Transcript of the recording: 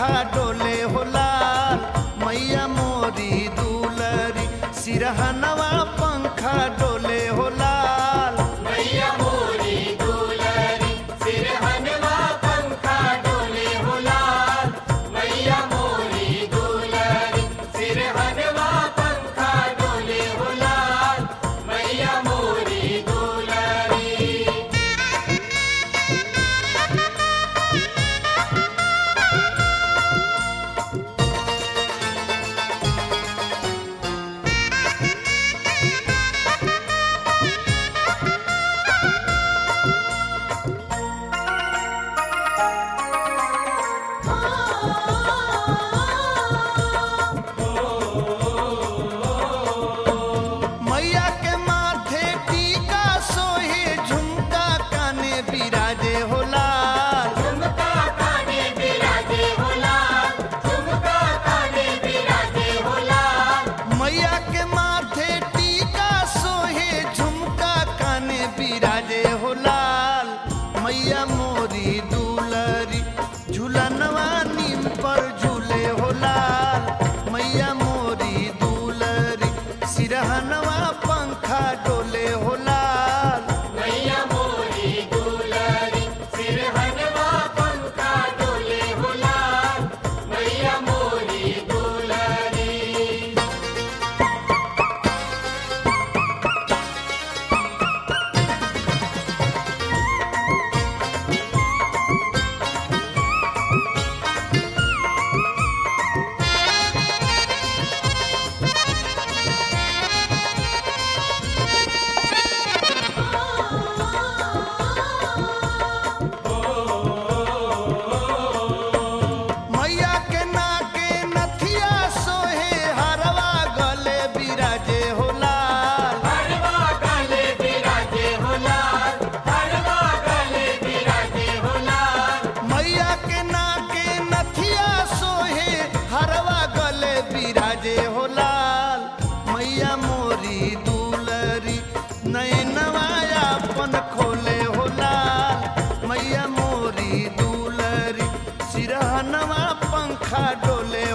पंखा डोले हो लाल मैया मोरी दुलरी सिरहनवा पंखा डोले हो लाल मैया मोरी दुलरी सिरहनवा पंखा डोले हो लाल मैया मोरी दुलरी सिरहनवा पंखा डोले हो लाल मैया मोरी दुलरी मैया के माथे टीका सोहे झुमका काने बिराजे हो लाल झुमका काने बिराजे हो लाल झुमका काने बिराजे हो लाल मैया के माथे टीका सोहे झुमका काने बिराजे हो लाल मैया मोरी दुलरी झूलनवा नीम पर झूले हो लाल मैया मोरी दुलरी सिरहनवा पंखा डोले हो लाल मैया मोरी दुलरी सिरहनवा पंखा डोले हो लाल मैया मोरी दुलरी मैया के नाके नथिया सोहे हरवा गले बिराजे हो लाल हरवा गले बिराजे हो लाल हरवा गले बिराजे हो लाल मैया के नाके नथिया सोहे हरवा गले बिराजे हो लाल मैया मोरी दुलरी नैनवा अपन खोले हो लाल मैया मोरी दुलरी सिरहनवा पंखा डोले